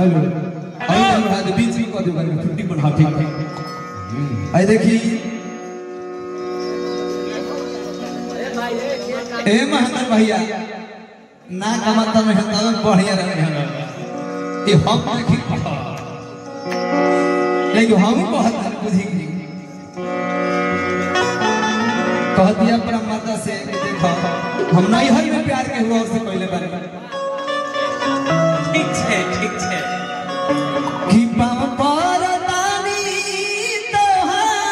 Hello अरे बढ़ा दे बीच में कर दे बारे छुट्टी बढ़ा ठीक ठीक आई देखी ए महंत भैया ना कमाता में हता में बढ़िया रहे ये हम देखी लेकिन हम कहत हन बुझी की कह दिया परमात्मा से कि देखो हम नहीं हर में प्यार के हुआ उससे पहले बारे ठीक छै ठीक छै कि पाव पर तानी तोहार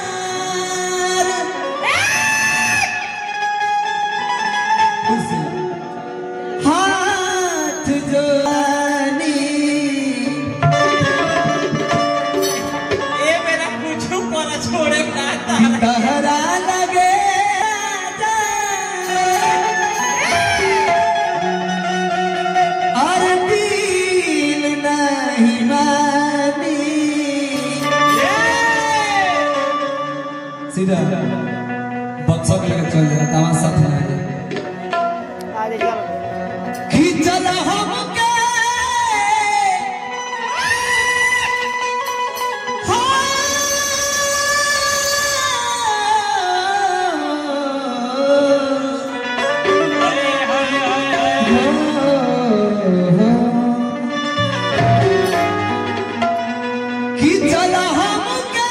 खुशी हाथ जोड़नी ए मेरा कुछ पर छोड़े ना तारा तहरा लगे और दिल नहीं मानी सीधा बक्सा के लेकर चल जा तमाम साथ में आ जा खींचल हमके हाय हाय हाय हाय खींचल हमके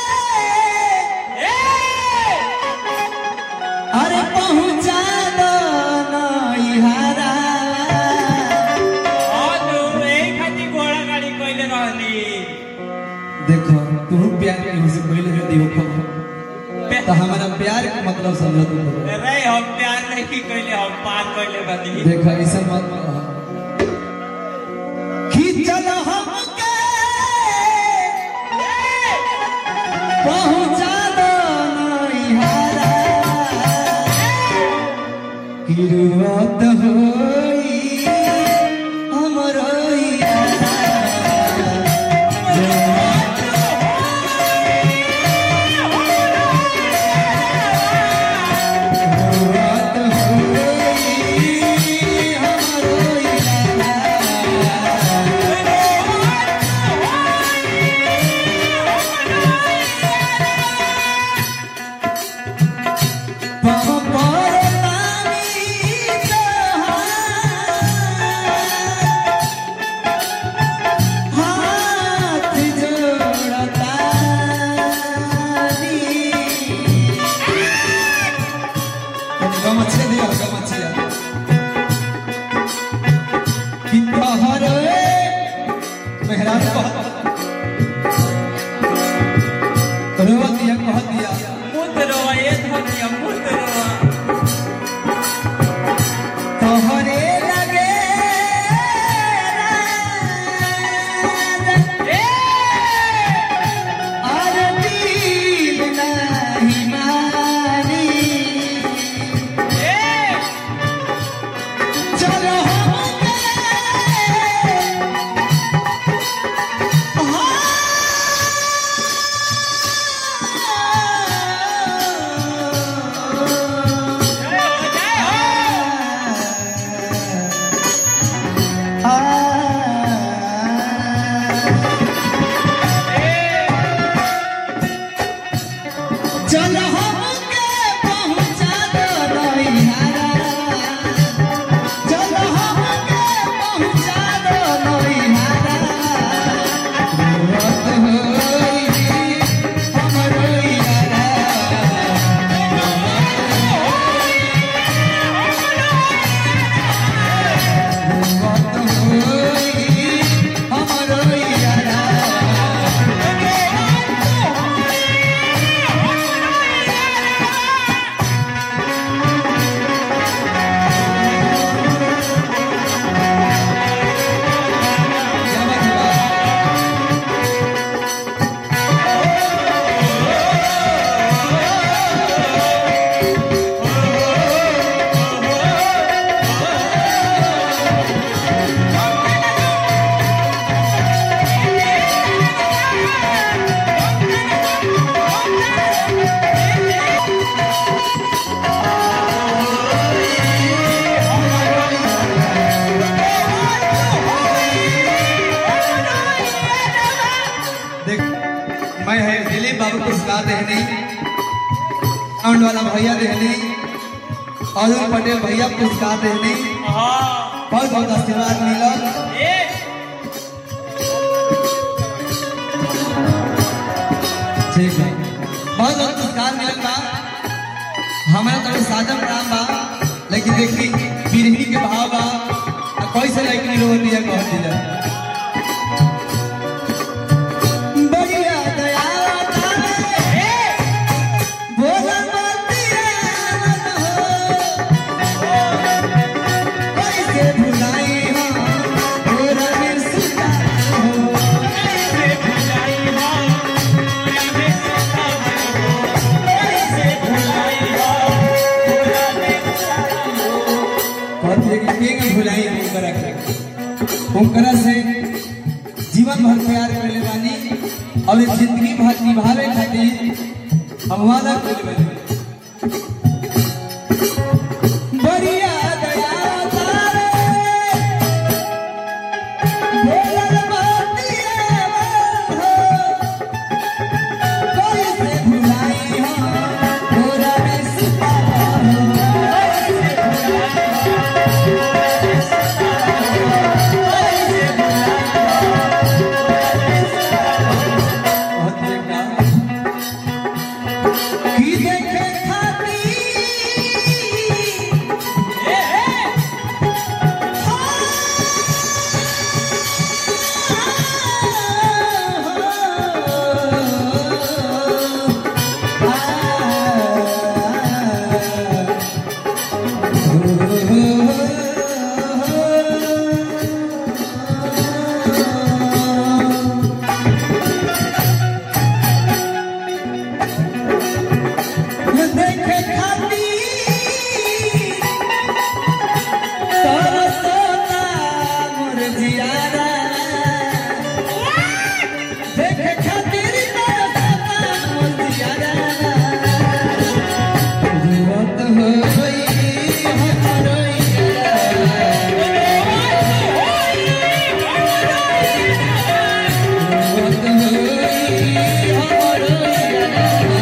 अरे पहुंचा दो नैहरा अनु ए खाती घोड़ा गाड़ी कइले रहली देखो तू प्यार के हमसे पहले जो दियो खो तो हमारा प्यार का मतलब समझ तू रे हम प्यार नहीं कइले हम पार कइले बनी देखो ऐसा मत कहो। खींचल हमके पहुंचा दो नैहरा किरुआत होई हमरो यारा किरुआत होई हमरो यारा मेहराज कह दिया कह दिया मुद्रो ए धनिया मुद्रो तोहरे लगे और दिल नहीं मानी साउंड वाला भैया देहनी अरुण पटेल भैया पुरस्कार देहनी हाँ बहुत बहुत आशीर्वाद मिलल ए ठीक है बहुत बहुत पुरस्कार मिलल बा हमारा तो साजन राम बा लेकिन देखी पीढ़ी के भाव बा आ कैसे लड़की लोग दिया कह दिया बढ़िया दया तारे, भोला बतिया हो। कैसे भुलाई हो, भोला बिरसुता हो। कहते कि के के भुलाई ओकरा के ओकरा से जीवन भर प्यार करले बानी और ये जिंदगी भर निभावे खातिर हम वादा करले बढ़िया दया तारे भोला बतिया हो कोई से भुलाई हो भोला बिरसुता हो की देखे खाती देखे खाती तरसता मोर जियारा देखे खातिर तरसता मोर जियारा जुवत हो गई हमरो जुवत हो गई हमरो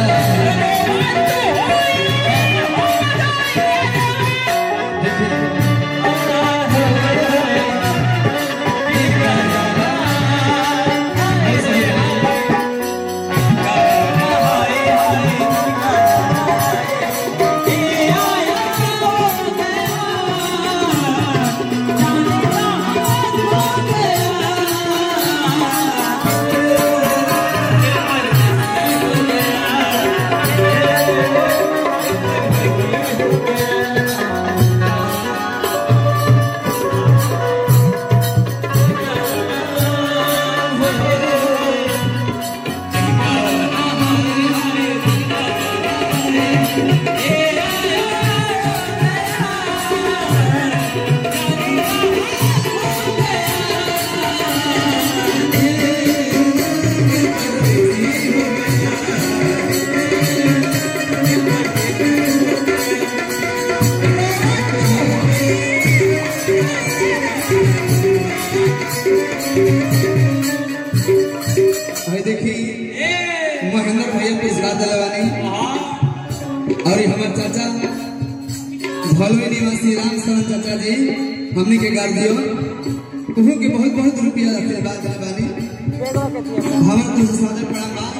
भाई देखी महेंद्र भैया पुरस्कार दिलवानी और ये हमारे चाचा भलवे निवासी राम शरण चाचा जी हमने के गार दियो उहो के बहुत बहुत रुपया रखे बात दिलवानी हमारे तो सादर प्रणाम बा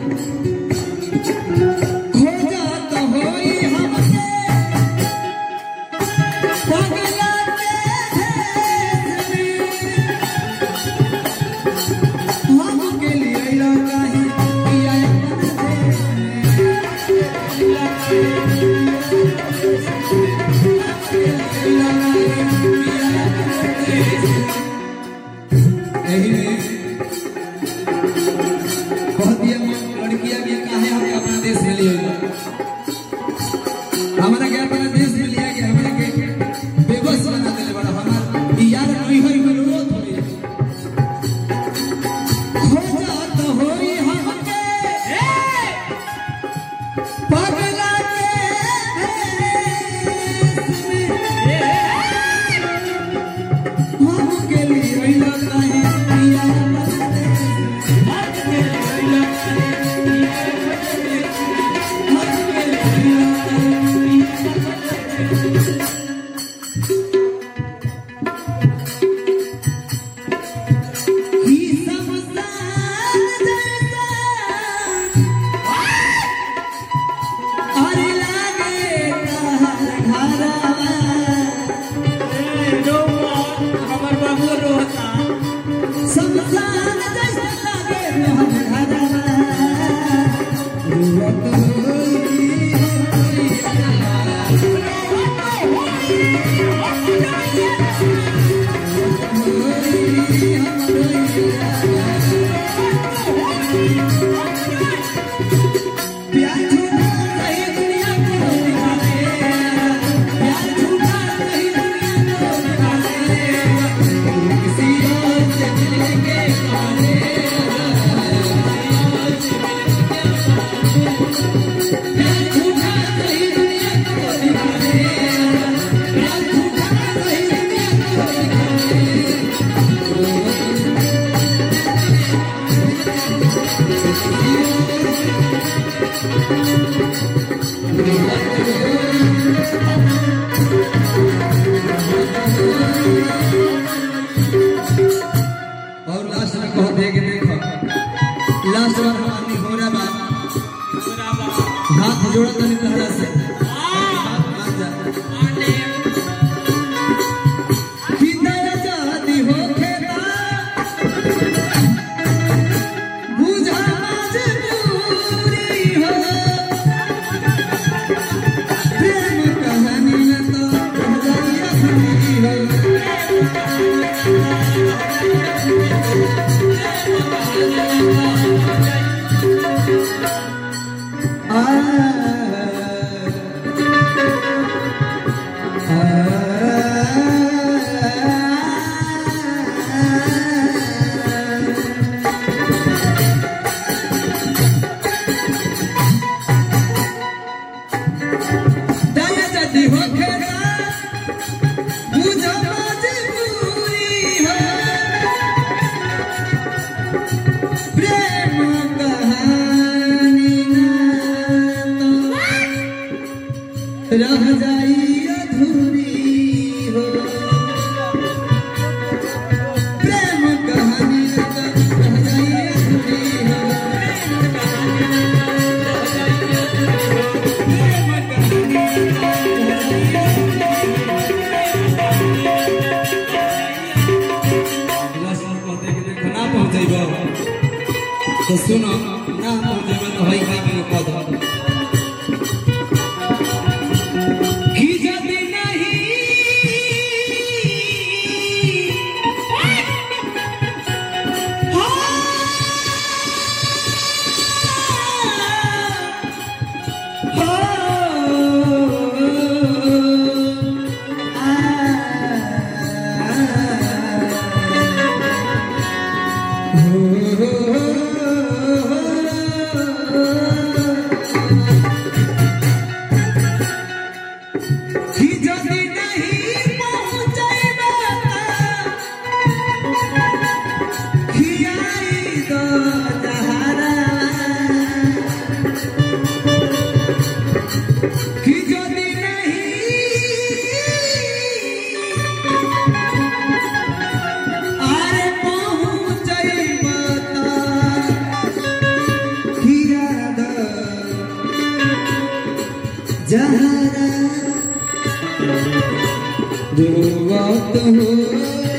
खोजा तो होई हमके पगला के हमके लिए अइला काहे पिया एही में बहुत ही लड़कियां भी काहे हमके अपना देश में लिए हमारा के अपना देश में लिया गया हमारा के बेबस बना देले बड़ा हमार ई यार नहीं होई में रोत होई खोजा तो होई हमके पगला के अधूरी हो प्रेम कहानी रह जाई अधूरी हो ना पहुँचेब तो सुनो ना पहुँचेब तो हई हई के कह दो कि यदि नहीं कि यदि नहीं पहुँचैबा खियाई दो जहरा कि यदि नहीं अरे पहुँचैबा खिया दो जहरा दुआत हो